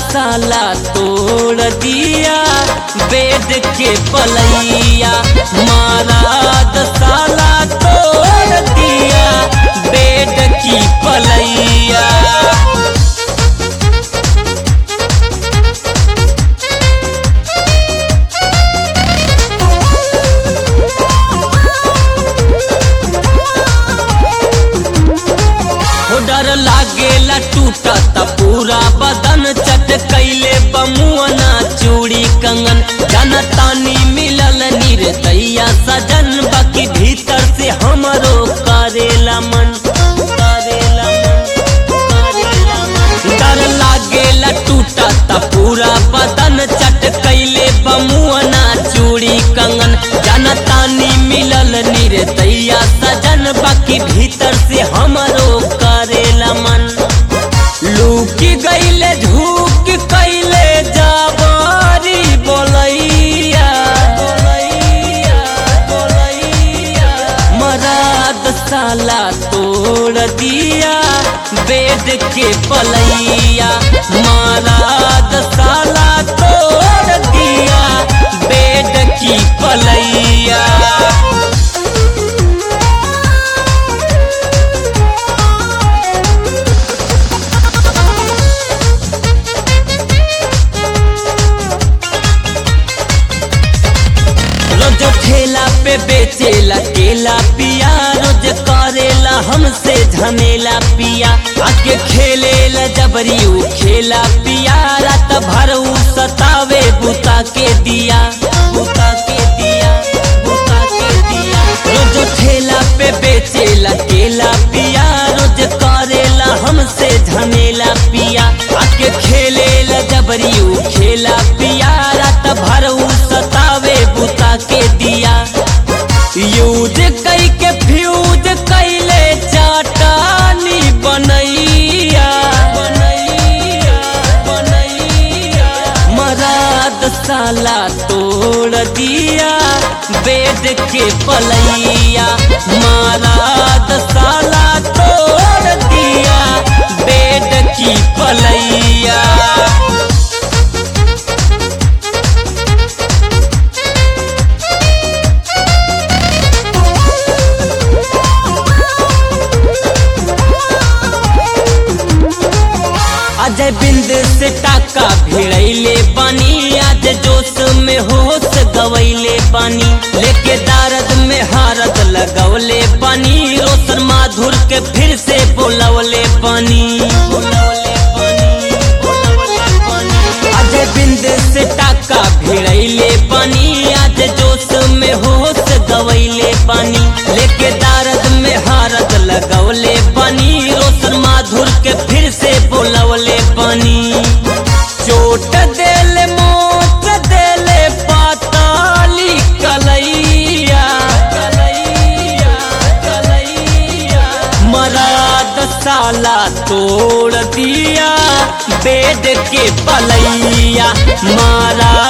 साला तोड़ दिया बेड के पलैया महाराज साला तोड़ दिया बेड की पलैया हो डर लागेला टूटत पूरा बदन चट कैले बमुअना चूड़ी कंगन जनतानी मिलल निर्दैया सजन बाकी भीतर से हमरो करेला मन करेला मन करेला मन डर लागेला टूटत पूरा बदन चट कैले बमुअना चूड़ी कंगन जनतानी मिलल निर्दैया सजन बाकी भीतर से हमरो करेला मन लूकी गईले झूक कैले जाबारी बोलैया बोलैया बोलैया मराद साला तोड़ दिया बेड के पलैया मराद साला तोड़ दिया बेड की पलैया रोज ठेला पे बेचेला केला पिया रोज करेला हमसे झमेला पिया आके खेलेला जबरी उ खेला पिया रात भर उ सतावे बुता के दिया बुता के दिया बुता के दिया रोज ठेला पे बेचेला केला पिया रोज करेला हमसे झमेला पिया आके खेलेला जबरी उ खेला पिया रात भर उ सतावे बुता के दिया यूज कई के फ्यूज कैले चाटानी बनैया बनैया बनैया मराद साला तोड़ दिया बेड के पलैया मराद साला तोड़ दिया बेड की पलैया अजय बिंद से टाका भिड़ैले बानी आज जोश में होश गवैले बानी लेके दारद में हारत लगवले बानी रोशन माधुर के फिर से बोलवले बानी बोलवले बानी, बोलवले बानी। अजय बिंद से टाका भिड़ैले बानी आज जोश में होश गवैले बानी लेके दारद में हारत लगवले बानी रोशन माधुर के फिर से बोलवले बानी चोट देले मोच देले पाताली कलैया कलैया कलैया मराद साला तोड़ दिया बेड के पलैया मारा